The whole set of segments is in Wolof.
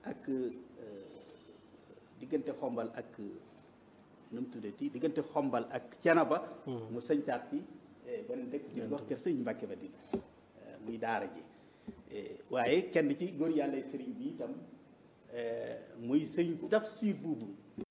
ak diggante xombal ak nu mu tuddati diggante xombal ak Canaba mu sañcaat fi beneen dëkk ñu wax kër sëñ Mbàkke Madina muy daara ji waaye kenn ci góor yàlla sëriñ bi itam muy sëñ Tafsir buubu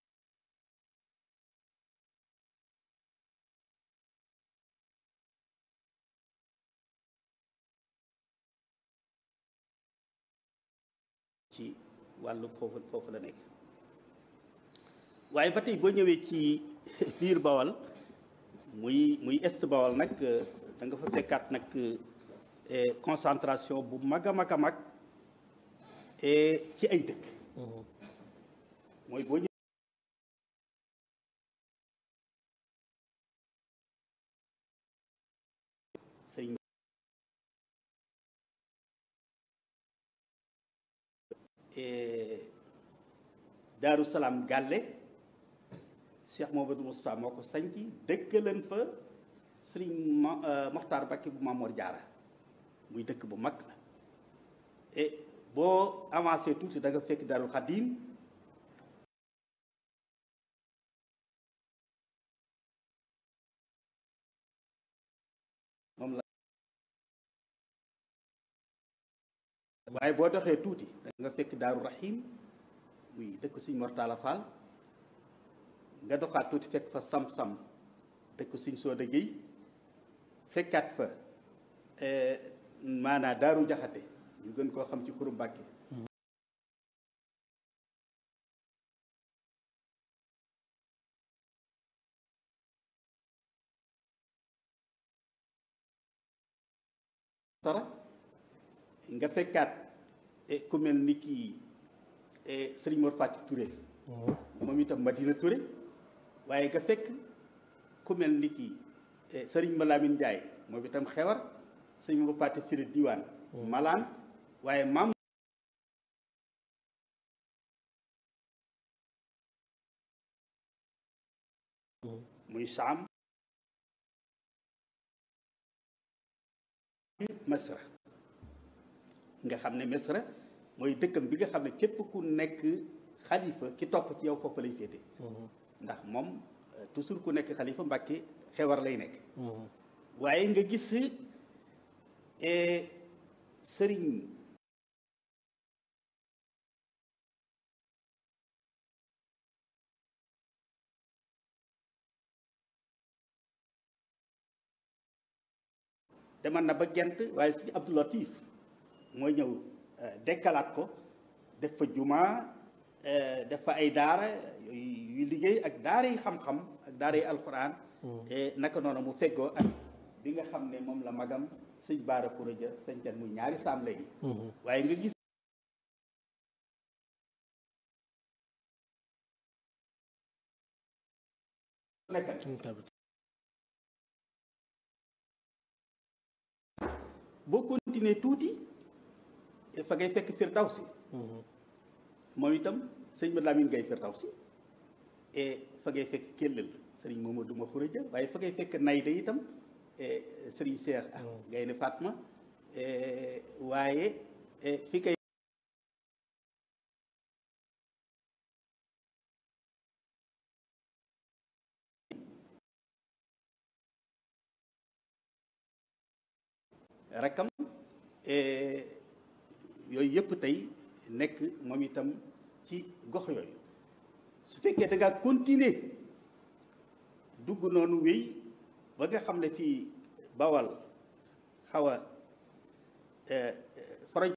ci wàllu foofu foofu la nekk waaye ba tey boo ñëwee ci biir bawal muy muy est bawal nag da nga fa fekkaat nag concentration bu mag a mag a mag ci ay dëkk mooy boo ñëwee sëñ Daaru Salaam Gàlle Cheikh Mouhamadou Moustapha moo ko sañci dëkkaleen fa Sëriñ Moxtaar Bakki bu Maamoor Jaara muy dëkk bu mag la et boo avancé tuuti da nga fekk Daarul Xadim moom la waaye boo doxee tuuti da nga fekk Daaru Rahim muy dëkk Sëriñ Mortala Fall nga doxaat tuuti fekk fa sam-sam dëkk Sëriñ Sooda Géy fekkaat fa maanaa daaru jaxate ñu gën koo xam ci xuru Mbàkke tara nga fekkaat ku mel ni kii Sëriñ Mor Fati Touré moom itam Madina Touré waaye nga fekk ku mel ni kii Sëriñ Malamine Ndiaye moom itam xewar sëriñ Mor Fati Siré Diwaan malaan waaye maam muy saam Misra nga xam ne Misra mooy dëkkam bi nga xam ne képp ku nekk xalifa ki topp ci yow foofu lay féete ndax moom toujours ku nekk xalifa Mbàkke xewar lay nekk waaye nga gis sëriñ demal na ba gent waaye sëriñ Abdou Latif mooy ñëw dekkalaat ko def fa jumaa def fa ay daara yuy liggéey ak daara yi xam-xam ak daara yi alxuraan naka noonu mu feggoo ak bi nga xam ne moom la magam sëñ baara kuraja sañcan muy ñaari saam léegi waaye nga gis nekkal boo continuer tuuti fa ngay fekk Firdawsi moom itam sëñ ma Lamin Gay Firdawsi et fa ngay fekk kéllal sëriñ Mamadou ma Xuraja waaye fa ngay fekk Nayda itam sëriñ Seex ak Gaynde Fatma waaye fi kay rakkam yooyu yëpp tey nekk moom itam ci gox yooyu su fekkee da ngaa continuer dugg noonu wéy ba nga xam ne fii bawal xaw a foroñ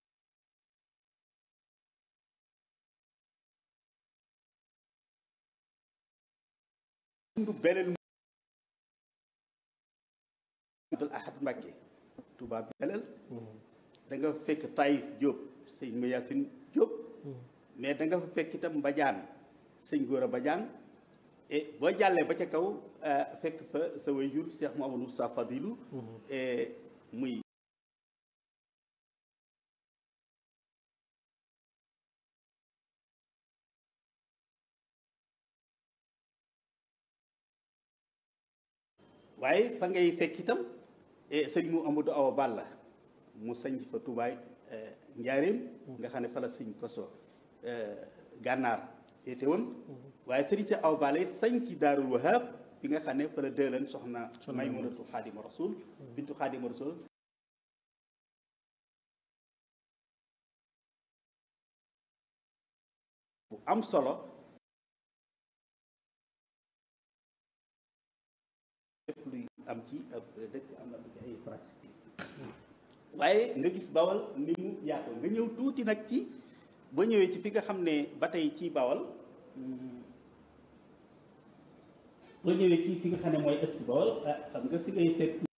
dundu beneen dul ahad Mbàkke Touba Belel da nga fekk Taïf Diop sëñ Mayasin Diop mais da nga fa fekk itam Mbadiane sëñ Gora Badiane et boo jàllee ba ca kaw fekk fa sa waajur Cheikh Mouhamadou Moustapha Fadilou muy waaye fa ngay fekk itam sëñ mu Amadou Awa Balla mu sañ fa tubaay njaareem nga xam ne fa la sëñ koso gànnaar féete woon waaye sëriñ si aw bale sañ ci daarul wahab bi nga xam ne fa la dëelan soxna maymunatu xaadima rasul bintu xaadima rasul bu am solo lépp luy am ci ab dëkk am na ci ay pratique waaye nga gis bawal ni mu yaatoo nga ñëw tuuti nag ci ba ñëwee ci fi nga xam ne ba tey ci bawal ba ñëwee ci fi nga xam ne mooy est bawal ah xam nga fi ngay fekk